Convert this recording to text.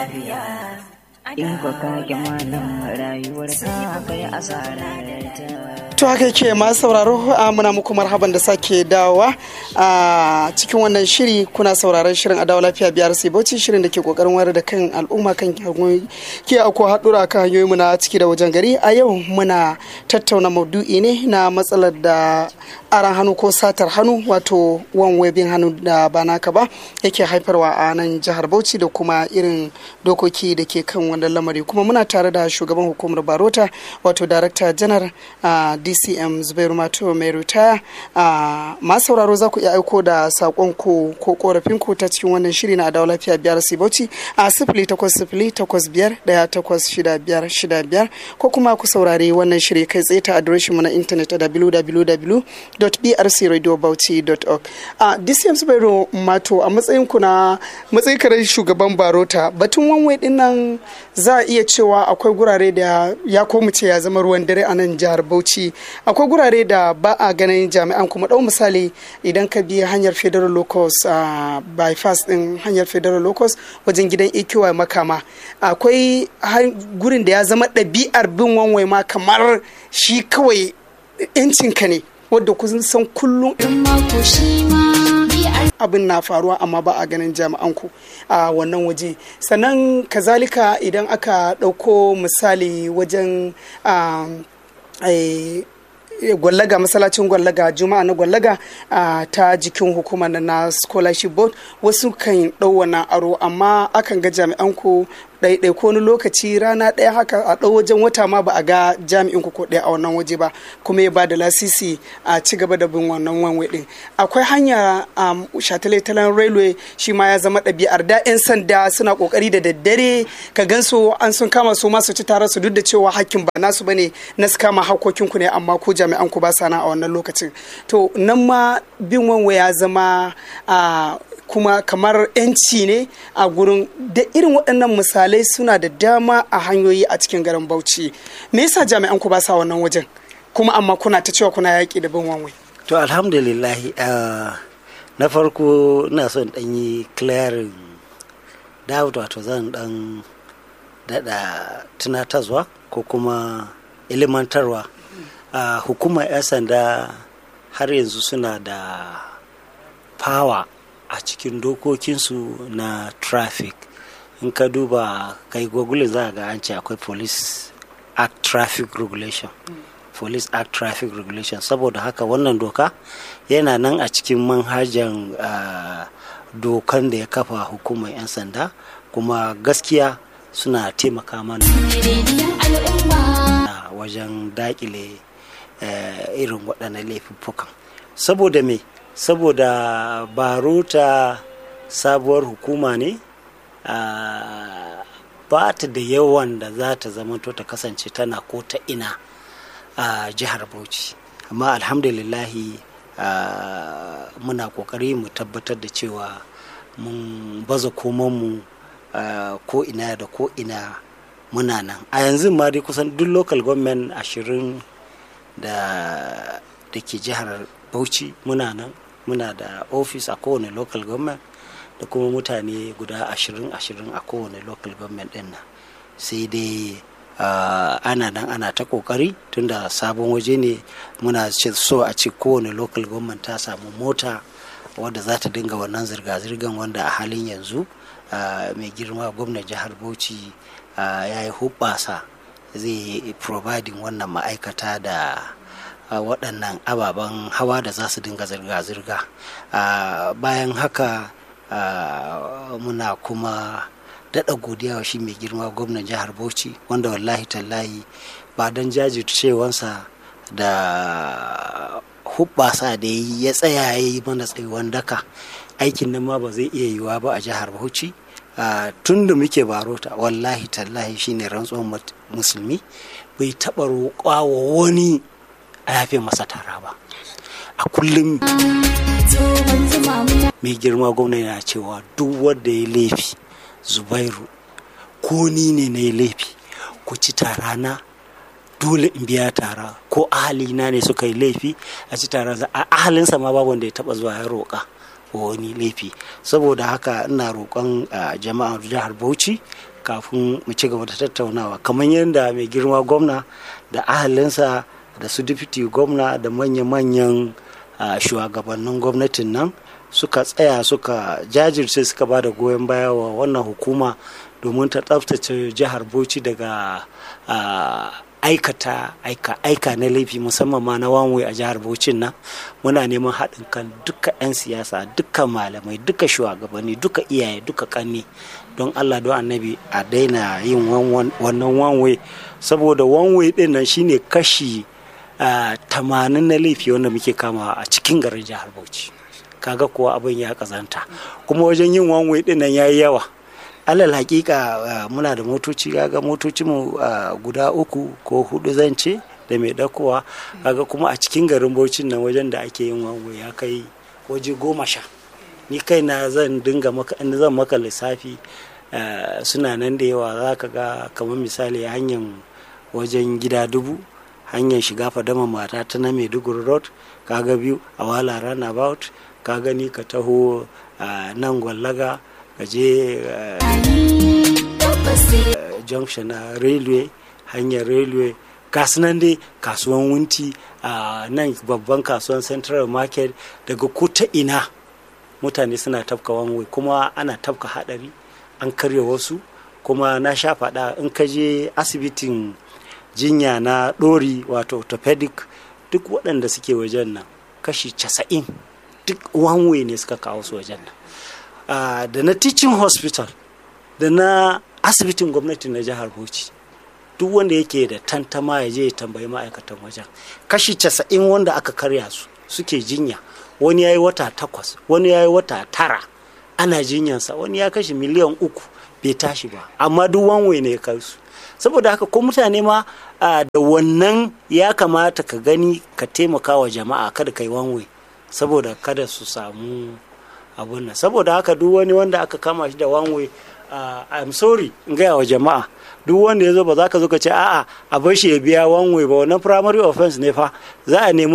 lafiya in ka kage malam rayuwar ka kai asarar ta To haka yake masu sauraro a muna muku marhaban da sake dawowa a cikin wannan shiri kuna sauraron shirin adawa lafiya biyar sai bauchi shirin da ke kokarin wayar da kan al'umma kan hanyoyi ke ako haɗura kan hanyoyi mu na ciki da wajen gari a yau muna tattauna maudu'i ne na matsalar da aran hannu ko satar hannu wato wan webin hannu da ba naka ba yake haifarwa a nan jihar bauchi da kuma irin dokoki da ke kan wannan lamari kuma muna tare da shugaban hukumar barota wato darakta janar a dcm zubairu mato mai ritaya a masu sauraro za ku iya aiko da sakon ku ko korafin ku ta cikin wannan shiri na adawa lafiya biyar sibauci a sifili takwas sifili takwas biyar daya takwas shida biyar shida biyar ko kuma ku saurari wannan shiri kai tsaye ta adireshin mu na intanet a www.brcradiobauchi.org a dcm zubairu mato a matsayin ku na matsayin kare shugaban barota batun wanwai din nan za a iya cewa akwai gurare da ya komu ce ya zama ruwan dare a nan jihar bauchi akwai gurare da ba a ganin jami'an kuma ɗau misali idan ka bi hanyar federal locus a bypass din hanyar federal locus wajen gidan ikiwa makama akwai gurin da ya zama ɗabi'ar bin wanwai ma kamar shi kawai yancinka ne wadda kun san kullum abin na faruwa amma ba a ganin jami'an ku a wannan waje sannan kazalika idan aka ɗauko misali wajen gwallaga masallacin gwallaga juma'a na gwallaga ta jikin hukumar na scholarship board wasu kan ɗau wannan aro amma akan ga jami'an ku ɗaiɗai ko wani lokaci rana ɗaya haka a ɗau wajen wata ma ba a ga jami'in ku ko ɗaya a wannan waje ba kuma ya ba da lasisi a ci gaba da bin wannan wanwe ɗin akwai hanya a shataletalen railway shi ma ya zama ɗabi'ar da 'yan sanda suna ƙoƙari da daddare ka gan su an sun kama su masu ci tare su duk da cewa hakkin ba nasu bane na su kama hakokin ku ne amma ko jami'an ku ba sana a wannan lokacin to nan ma bin wanwe ya zama a kuma kamar 'yanci ne a gurin da irin waɗannan misalai suna da dama a hanyoyi a cikin garin bauchi me yasa jami'an ku ba sa wannan wajen kuma amma kuna ta cewa kuna yaƙi da bin wanwai to alhamdulillahi na farko ina son ɗan yi clearing doubt wato zan ɗan daɗa tunatarwa ko kuma ilimantarwa hukumar 'yan sanda har yanzu suna da power a cikin dokokinsu na traffic in ka duba kai google za ga an ce akwai police act traffic regulation police act traffic regulation saboda haka wannan doka yana nan a cikin manhajan uh, dokan da ya kafa hukumar 'yan sanda kuma gaskiya suna taimaka mana wajen dakile uh, irin waɗannan laifuffukan saboda me saboda barota sabuwar hukuma ne ba ta da yawan da za ta zamanto ta kasance tana ko ta ina a jihar bauchi amma alhamdulillahi muna kokari mu tabbatar da cewa mun baza komanmu ko ina da ko ina muna nan a yanzu ma dai kusan duk local government ashirin da ke jihar bauchi muna nan muna da ofis a kowane local government da kuma mutane guda ashirin ashirin a kowane local government din nan sai dai uh, ana nan ana ta kokari tunda sabon waje ne muna so a ce kowane local government ta samu mota wadda za ta dinga wannan zirga-zirgan wanda a halin yanzu uh, mai girma gwamnan jihar bauchi uh, ya yi hubbasa zai providing wannan ma'aikata da waɗannan ababen hawa da za su dinga zirga-zirga bayan haka muna kuma daɗa godiya wa shi mai girma gwamnan jihar bauchi wanda wallahi tallahi ba don jajircewansa da hubbasa da yi ya tsaya ya yi mana tsayuwan daka aikin nan ma ba zai iya yiwa ba a jihar bauchi tun da muke barota wallahi tallahi shine rantsuwan musulmi bai taɓa roƙa wa wani a yafe masa tara ba a kullum mai girma gwamna yana cewa duk wanda ya laifi zubairu ko ni ne na yi laifi ku ci tara na dole in biya tara ko ahalina ne suka yi laifi a ci tara a ahalinsa ma babu wanda ya taba zuwa ya roƙa wani laifi saboda haka ina roƙon jama'ar jihar bauchi kafin mu ci gaba da tattaunawa kamar yadda mai girma gwamna da ahalinsa da su dipiti gwamna da manya-manyan shugabannin gwamnatin nan suka tsaya suka jajirce suka ba da goyon baya wa wannan hukuma domin ta tsaftace jihar bauchi daga aikata aika aika na laifi musamman ma na wanwe a jihar Bauchin nan muna neman haɗin kan duka 'yan siyasa duka malamai duka shugabanni duka iyaye duka kanni don Allah don annabi a daina yin wannan wanwe saboda wanwe ɗin nan shine kashi tamanin na laifi wanda muke kama a cikin garin jihar Bauchi kaga kuwa abin ya kazanta kuma wajen yin wanwe ɗin nan yayi yawa alal hakika muna da motoci kaga motoci mu guda uku ko hudu zan ce da mai dakowa kaga kuma a cikin garin Bauchin nan wajen da ake yin wango ya kai waje goma sha ni kai na zan dinga maka in zan maka lissafi suna nan da yawa za ka ga kamar misali hanyar wajen gida dubu hanyar shiga fadama mata ta na maiduguri road kaga biyu a wala runabout ka gani ka taho nan gwallaga ka je junction na railway hanyar railway nan dai kasuwan wunti a nan babban kasuwan central market daga ko ta ina mutane suna tafka wanwai kuma ana tafka hadari an karya wasu kuma na sha faɗa in ka je asibitin jinya na ɗori wato orthopedic duk waɗanda suke wajen nan kashi casa'in duk wanwai ne suka kawo su wajen nan Uh, da na teaching hospital da na asibitin gwamnati na jihar bauchi duk wanda yake da tantama ya je ya tambayi ma'aikatan wajen kashi casa'in wanda aka karya su suke jinya wani ya yi wata takwas wani ya yi wata tara ana jinyansa wani ya kashe miliyan uku bai tashi ba amma duk wanwe ne ya kai su saboda haka ko mutane ma uh, da wannan ya kamata ka gani ka taimaka wa jama'a kada ka yi wanwe saboda kada su samu abun nan saboda haka duk wani wanda aka kama shi da wanwe uh, I'm sorry in gaya wa jama'a duk wanda ya zo ba za ka zo ka ce a'a a bar shi ya biya wanwe ba wannan primary offense ne fa za a nemi